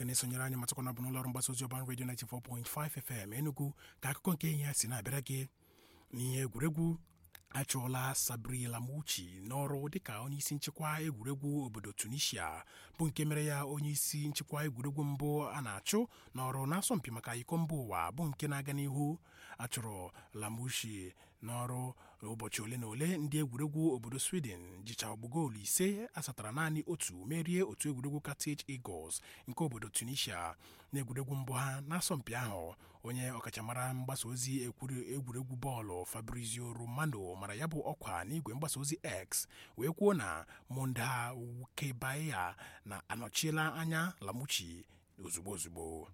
na-esonyere anyị matakwana bụ n'ụlọọrụ mgbasa ozi ọban redio 94.5 FM Enugu ka akụkọ nke ihe ya si na-abịara gị n'ihe egwuregwu achụọla Sabri Lamouchi n'ọrụ dịka onyeisi nchịkwa egwuregwu obodo Tunisia bụ nke mere ya onyeisi nchịkwa egwuregwu mbụ a na-achụ n'ọrụ n'asọmpi maka iko mba ụwa bụ nke na-aga n'ihu achụrụ Lamouchi n'ọrụ ụbọchị ole na ole ndị egwuregwu obodo Sweden jicha ọgbụgoolu ise asatara naanị otu merie otu egwuregwu Carthage Eagles nke obodo Tunisia n'egwuregwu mbụ ha n'asọmpi ahụ onye ọkachamara mgbasa ozi egwuregwu bọọlụ Fabrizio Romano mara ya bụ ọkwa n'igwe mgbasa ozi X wee kwuo na Monda Wukebaya na-anọchiela anya Lamouchi ozugbo ozugbo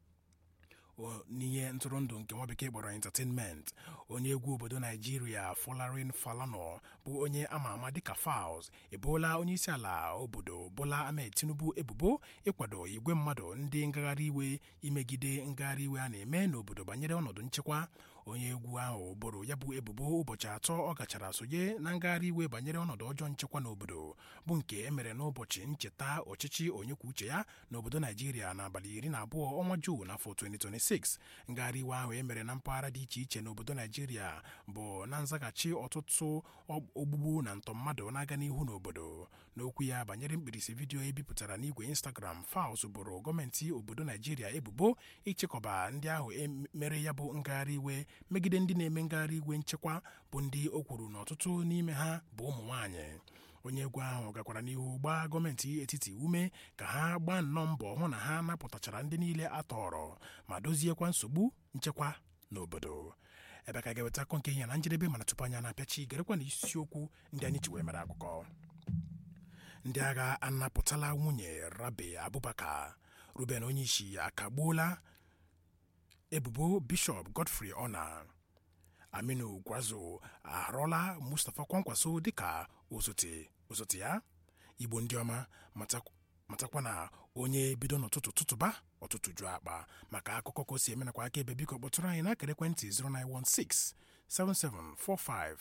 n'ihe ntụrụndụ nke nwa bekee kpọrọ entertainment onye egwu obodo naijiria Folarin Falana bụ onye ama ama dịka Falz eboola onye isi ala obodo Bola Ahmed Tinubu ebubo ịkwado igwe mmadụ ndị ngagharị iwe imegide ngagharị iwe a na-eme n'obodo banyere ọnọdụ nchekwa onye egwu ahụ boro ya bụ ebubo ụbọchị atọ ọ gachara sonye na ngagharị iwe banyere ọnọdụ ọjọọ nchekwa n'obodo bụ nke emere n'ụbọchị ncheta ọchịchị onye kwuo uche ya n'obodo naijiria n'abalị iri na abụọ ọnwa Juun n'afọ 2026 ngagharị iwe ahụ emere na mpaghara dị iche iche n'obodo naijiria bụ na nzaghachi ọtụtụ ogbugbu na ntọ mmadụ na-aga n'ihu n'obodo n'okwu ya banyere mkpirisi vidiyo ebipụtara n'igwe Instagram Falz boro gọọmenti obodo naijiria ebubo ịchịkọba ndị ahụ mere ya bụ ngagharị iwe megide ndị na-eme ngagharị iwe nchekwa bụ ndị o kwuru na ọtụtụ n'ime ha bụ ụmụ nwaanyị onye egwu ahụ gakwara n'ihu gbaa gọọmenti etiti ume ka ha gbaa nnọọ mbọ hụ na ha napụtachara ndị niile a tọrọ ma doziekwa nsogbu nchekwa n'obodo ebe ka ga-eweta akọ nke ihe na njedebe mana tupu anya na-apịachi gerekwa na isiokwu ndị anyị ji wee mere akụkọ ndị agha anapụtala nwunye Rabe Abubakar Ruben onyeisi akagbuola ebubo Bishọp Godfrey Ona Aminu Gwazo arọla Mustapha Kwankwaso dịka osote osote ya Igbo ndị ọma matakwa na onye bido n'ụtụtụ tụtụba ọtụtụ jụọ akpa maka akụkọ ka o si eme nakwa aka ebe biko kpọtụrụ anyị n'akara ekwentị 0916 7745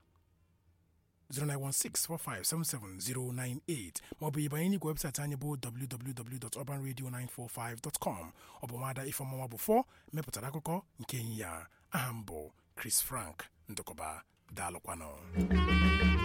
09164577098 maọbụ ịbanye n'igwe webụsaịtị anyị bụ www.urbanradio945.com ọ bụ nwada ifeọmụma bụ fọ mepụtara akụkọ nke ehihie a aha m bụ Chris Frank Ndụkọba daalụkwanụ